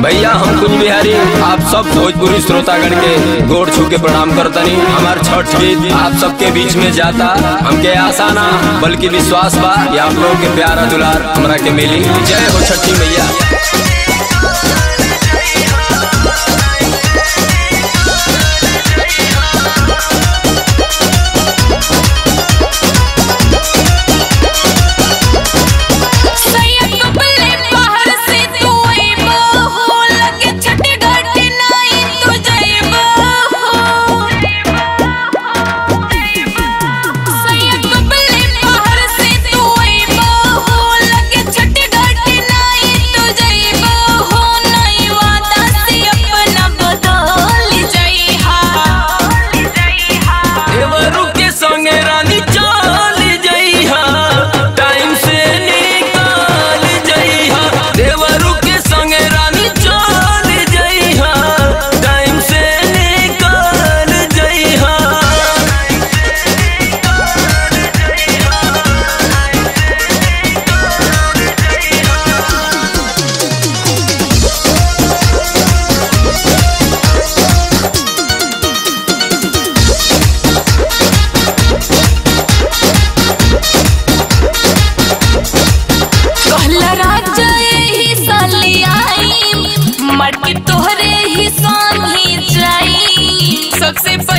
भैया हम कुछ बिहारी आप सब भोजपुरी श्रोतागण के गोड़ छू के प्रणाम करतनी हमार छठ गीत आप सबके बीच में जाता हमके आशा ना बल्कि विश्वास बा कि आप लोगों के प्यारा दुलार हमरा के मिली जय हो छठी मैया सैयद कपले बाहर से तू आइबो हो लगे छठी घाट नाई तू जाइबो हो सैयद कपले बाहर से तू आइबो हो लगे छठी घाट नाई तू जाइबो हो नई वादा से अपना बदल जाइहा देवरू के संगे रानी चल जइहा टाइम से निकल जइहा देवरू के संगे रानी चल जइहा टाइम से निकल जइहा कहला राजा यही साली आई मर के तोहरे ही संग ही जाई सबसे